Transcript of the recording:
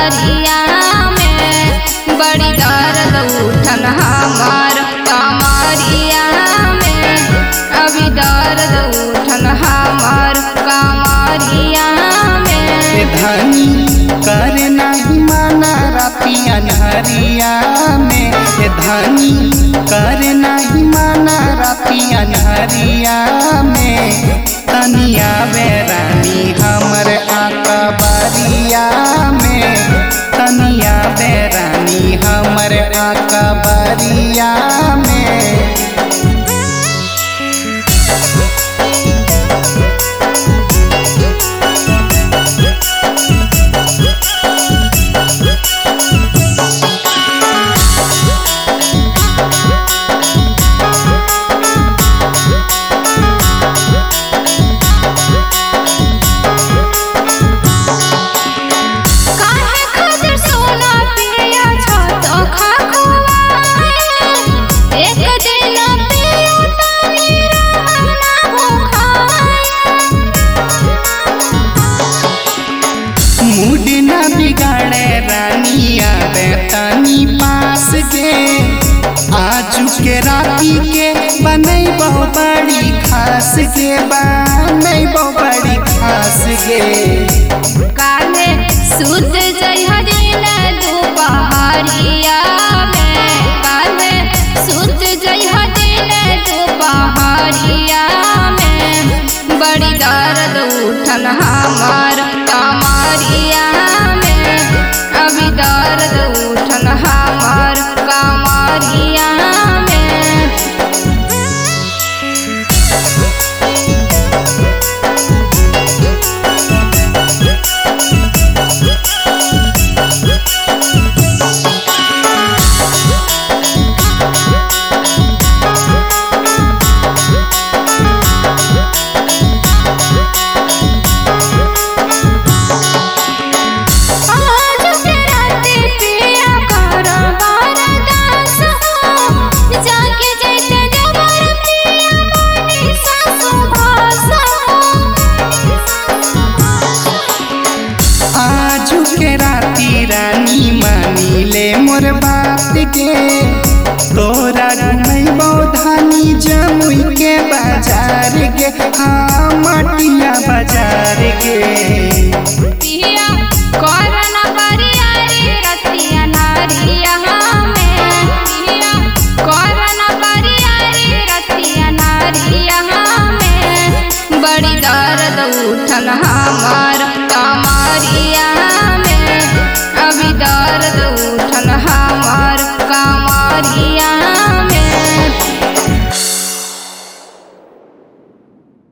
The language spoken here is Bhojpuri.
कमरिया में बड़ी दर्द उठल हमार कमरिया में अभी दर्द उठल हमार कमरिया ए में धनी करे नाही माना राती अनहरिया में ए धनी करे नाही माना राती अनहरिया में तनिया बेरानी हमर आका बारिया में तनिया बेरानी हमर आका बारिया में काहे खातिर सोना पिया छत खा खुआए एक दिन पियो तनी रहना भूखाए मूड न बिगाड़े रानिया रे तनी पास के आजू के राती के बनई बहु बड़ी खास के बनई बहु बड़ी खास के काले सुत जई हरिन दुपहरिया में काले सुत जई हरिन दुपहरिया में बड़ी दर्द उठल हमार कमरिया में अभी दर्द उठल हमार कमरिया में आज के राते पिया कर बरदास हो जाके जैते जबर पिया मोनी सासु भास आजू के राती रानी मानी ले मोर बात के तोरा घुमैबो धानी जमुई के बाजार गे हाँ मटिया बाजार गे